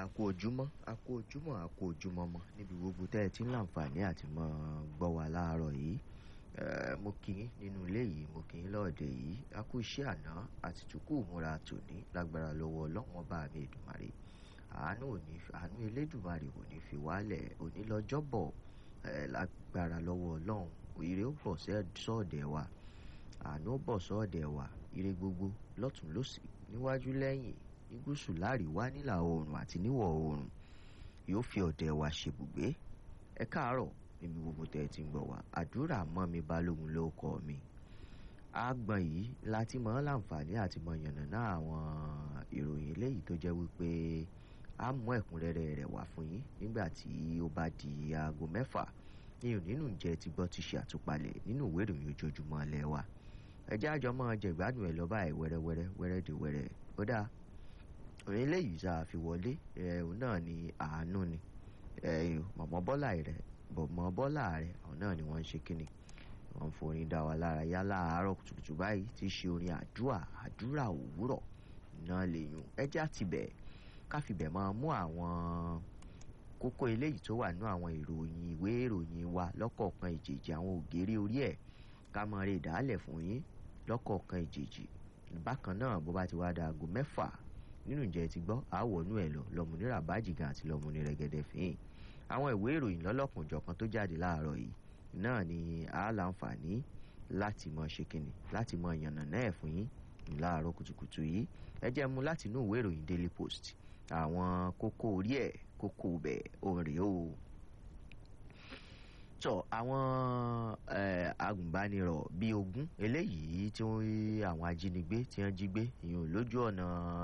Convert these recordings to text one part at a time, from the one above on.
kú ojúmọ́ a kú ojúmọ́ a kú ojúmọ́ mọ́ níbi gbogbo tẹ́ ẹ ti ń láǹfààní àti mọ́ gbọ́ wa láàárọ̀ yìí Eh, mo kì í nínú ilé yìí mo kì í lọ́ọ̀dẹ̀ yìí a kú iṣẹ́ àná àti tukú ìmúra tòní lágbára lọ́wọ́ ọlọ́wọ́n bá mi Èdùmàrè àánú òní àánú elédùmarè kò ní fi wálẹ̀ òní lọ́jọ́bọ̀ eh, lágbára lọ́wọ́ ọlọ́run ire ó bọ̀ sọ́ọ̀dẹ̀ wa àánú ó bọ̀ sọ́ọ̀dẹ̀ wa ire gbogbo lọ́tún lọ́sì níwájú lẹ́yìn ní gúúsù láàríwá nílà oòrùn àti níwọ̀ oòrùn yóò fi ọ̀dẹ̀ wa ṣebùgbé ẹ káàárọ̀ níbi gbogbo tẹ́ ẹ ti ń gbọ́ wa àdúrà mọ́ mi balógun ló kọ́ mi àgbọ̀n yìí láti mọ̀ ọ́ láǹfààní àti mọ̀ yànnàná àwọn ìròyìn eléyìí tó jẹ́ wípé a mú ẹ̀kúnrẹ́rẹ́ rẹ̀ wá fún yín nígbà tí ó bá di aago mẹ́fà ní onínú jẹ́ ti gbọ́ ti ṣe àtúpalẹ̀ nínú ìwé ìròyìn ojoojúmọ́ ilé wa ẹjẹ́ àjọ máa jẹ ìgbádùn ẹ̀ lọ́ba ẹ̀ wẹ́rẹ́wẹ́rẹ́ wẹ́rẹ́ di wẹ́rẹ́ ó dáa òun eléyìí tá a fi wọlé ẹ̀hún náà ni àánú ni mọ̀mọ́ bọ́lá rẹ̀ bọ̀mọ́ bọ́lá rẹ̀ àwọn náà ni wọ́n ń ṣe kíni wọ́n ń forin dá wa lára yá láàárọ̀ kùtùkùtù báyìí tí í ṣe orin àdúrà àdúrà òwúrọ̀ náà lè yùn ẹjẹ́ àtibẹ̀ káfíbẹ̀ máa mú àwọn kókó eléyìí tó wà nínú àwọn ìròyìn ìwé ìròyìn wa lọ́kọ̀ọ̀kan ìjèjì àwọn ògèrè orí ẹ̀ ká máa rí ìdálẹ̀ fún yín lọ́kọ̀ọ̀kan ìjèjì bákan náà bó bá ti wá da aago mẹ́fà nínú ìjẹ́ ti gbọ́ àwọ̀nú ẹ̀ lọ lọ́mùnira bájìgàn àti lọ́mùnira rẹ̀gẹ̀dẹ̀ fìhìn àwọn ìwé ìròyìn lọ́lọ́kùnjọ̀kan tó jáde láàárọ̀ yìí náà ni a láǹfààní láti mọ ṣe kínni láti mọ yànnà náà fún yín láàárọ̀ kùtùkùtù yìí ẹ jẹ́ mú láti inú ìwé ìròyìn Daily Post àwọn kókó orí ẹ̀ kókó bẹ̀ òǹrè o tọ àwọn agùnbánirọ̀ bíi ogún eléyìí tí àwọn ajínigbé tí wọ́n jí gbé ìyẹn lójú ọ̀nà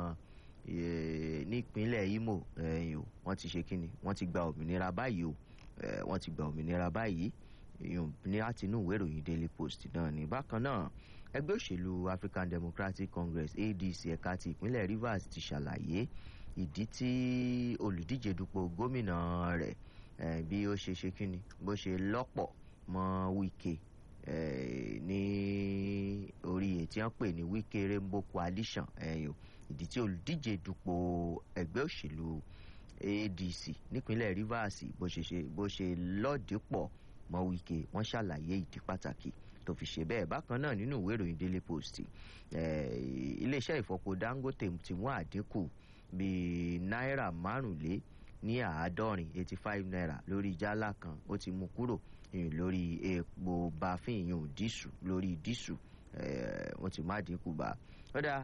nípínlẹ̀ Imo wọ́n ti ṣe kínni wọ́n ti gba òmìnira báyìí o wọ́n ti gba òmìnira báyìí ní láti inú ìwé ìròyìn Daily Post náà ní bákan náà ẹgbẹ́ òṣèlú African Democratic Congress ADC ẹ̀ka ti ìpínlẹ̀ Rivers ti ṣàlàyé ìdí tí olùdíje dupò gómìnà rẹ̀ bí ó ṣe ṣe kínni bó ṣe lọ́pọ̀ mọ́ Wike ní orí ètí wọ́n pè ní Wike Rainbow Coalition ìdí tí olùdíje dupò ẹgbẹ́ òṣèlú ADC nípínlẹ̀ Rivers bó ṣe ṣe bó ṣe lọ́ọ̀dẹ́pọ̀ mọ́ Wike wọ́n ṣàlàyé ìdí pàtàkì tó fi ṣe bẹ́ẹ̀ bákan náà nínú ìwé ìròyìn Daily Post iléeṣẹ́ ìfọpo Dangote ti mú àdínkù bíi náírà márùnlé ní àádọ́rin eighty five naira lórí jálá kan ó ti mú kúrò lórí epo bafin ìyún dísù lórí dísù wọ́n ti má dínkù bá kódà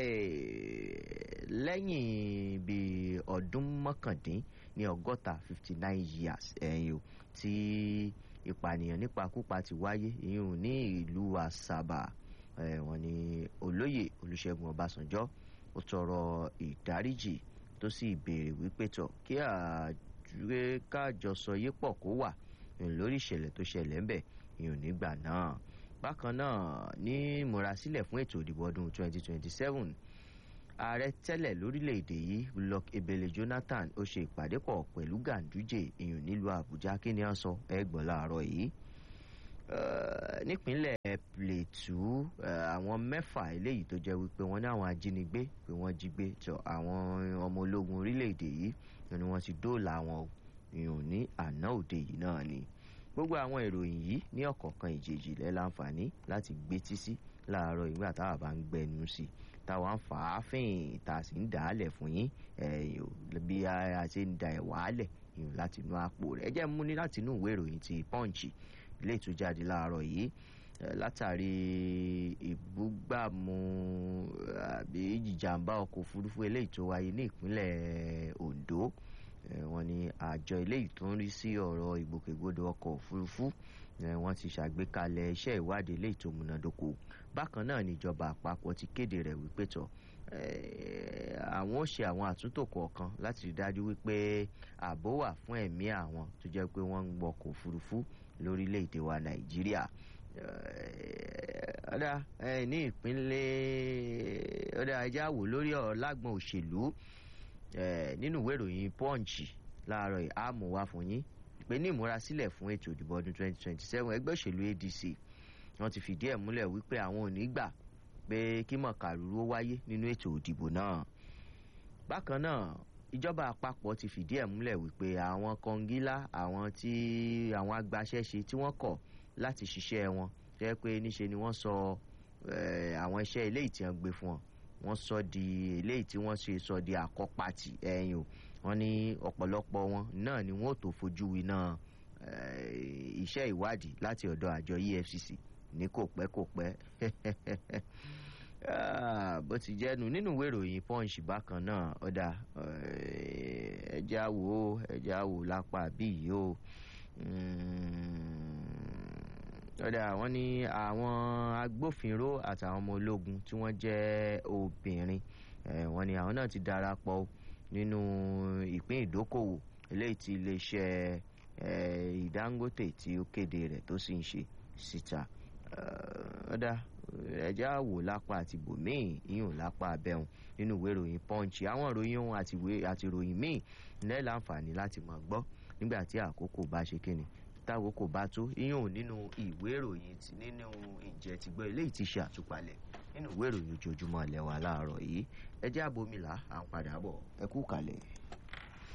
lẹ́yìn bíi ọdún mọ́kàndín ní ọgọ́ta fifty nine years ẹ̀yìn o tí ìpànìyàn nípakúpa ti wáyé ìyún ní ìlú àṣàbà wọ́n ní olóyè olùṣègùn ọbásanjọ́ ó tọrọ ìdáríjì tó sì béèrè wípé tọ kí àjùwé kájọsọ yé pọ̀ kó wà lórí ìṣẹ̀lẹ̀ tó ṣẹlẹ̀ ń bẹ̀ ìyún nígbà náà bákan náà ní ìmúrasílẹ̀ fún ètò ìdìbò ọdún 2027 ààrẹ tẹ́lẹ̀ lórílẹ̀‐èdè yìí Goodluck Ebele Jonathan ó ṣe ìpàdé pọ̀ pẹ̀lú Ganduje ìyún nílùú Àbújá kí ni wọ́n sọ ẹgbọ̀n láàárọ̀ yìí nípínlẹ̀ Plateau àwọn mẹ́fà eléyìí tó jẹ́ wípé wọ́n ní àwọn ajínigbé pé wọ́n jí gbé tọ àwọn ọmọ ológun orílẹ̀‐èdè yìí ni wọ́n ti dóòlà wọn ìyún ní àná òde yìí náà ni gbogbo àwọn ìròyìn yìí ní ọ̀kọ̀ọ̀kan ìjèjì lẹ́ láǹfààní láti gbétí sí láàárọ̀ ìgbà táwa bá ń gbẹnu sí táwa ń fà á fìn tá a sì ń dà á lẹ̀ fún yín bí a ṣe ń da ẹ̀ wàálẹ̀ ìyún láti inú àpò rẹ̀ ẹ jẹ́ mú ní láti inú ìwé ìròyìn ti Punch ilé ìtújáde láàárọ̀ yìí látàrí ìbúgbàmù àbí ìjàmbá ọkọ̀ òfurufú eléyìí tó wáyé ní ìpínlẹ̀ Ondo wọ́n ní àjọ eléyìí tó ń rí sí ọ̀rọ̀ ìgbòkègbodò ọkọ̀ òfurufú wọ́n ti ṣàgbékalẹ̀ iṣẹ́ ìwádìí eléyìí tó múnádóko bákan náà níjọba àpapọ̀ ti kéde rẹ̀ wípé tọ̀ àwọn ó ṣe àwọn àtúntò kọ̀ọ̀kan láti rí dájú wípé ààbò wà fún ẹ̀mí àwọn tó jẹ́ pé wọ́n ń gbọ́kọ̀ òfurufú lórílẹ̀‐èdè wa Nàìjíríà ọ̀dà ní ìpínlẹ̀ ọ̀dà ajá wò lórí ọ̀rọ̀ lágbọ̀n òṣèlú nínú ìwé ìròyìn Punch láàárọ̀ àmú wá fún yín pé ní ìmúrasílẹ̀ fún ètò ìdìbò ọdún 2027 ẹgbẹ́ òṣèlú ADC wọ́n ti fìdí ẹ̀ múlẹ̀ wípé àwọn ò ní gbà pé kí mọ̀kàrúrú ó wáyé nínú ètò ìdìbò náà bákan náà ìjọba àpapọ̀ ti fìdí ẹ̀ múlẹ̀ wípé àwọn kọngílá àwọn tí àwọn agbaṣẹ́ṣe tí wọ́n kọ̀ láti ṣiṣẹ́ wọn jẹ́ pé níṣe ni wọ́n sọ àwọn iṣẹ́ eléyìí tí wọ́n gbé fún wọn wọ́n sọ di eléyìí tí wọ́n ṣe sọ di àkọ́pàtì ẹ̀yìn o wọ́n ní ọ̀pọ̀lọpọ̀ wọn náà ni wọ́n ò tó fojú winá iṣẹ́ ìwádìí láti ọ̀dọ̀ àjọ efcc ní kò pẹ́ kò pẹ́ bó ti jẹ́nu nínú ìwé ìròyìn punch bákan náà ọ̀dà ẹja wo ẹja wo lápá bí yìí o ọ̀dà wọ́n ní àwọn agbófinró àtàwọn ọmọ ológun tí wọ́n jẹ́ obìnrin wọ́n ní àwọn náà ti darapọ̀ nínú ìpín ìdókòwò eléyìí tí iléeṣẹ́ ìdángótè tí ó kéde rẹ̀ tó sì ń ṣe síta ọ̀dà ẹ̀já wò lápá àti bòmíì ìyún lápá abẹ́hùn nínú ìwé ìròyìn punch àwọn ìròyìn ohun àti ìròyìn míì nílẹ̀ láǹfààní láti máa gbọ́ nígbà tí àkókò bá ṣe kíni táwòkò bá tó ìyún nínú ìwé ìròyìn nínú ìjẹ́ ti gbọ́ eléyìí ti ṣe àtúpalẹ̀ nínú ìwé ìròyìn ojoojúmọ́ ilẹ̀ wa láàárọ̀ yìí ẹjẹ́ àbomìlà à ń padà bọ̀ ẹ kú kalẹ̀.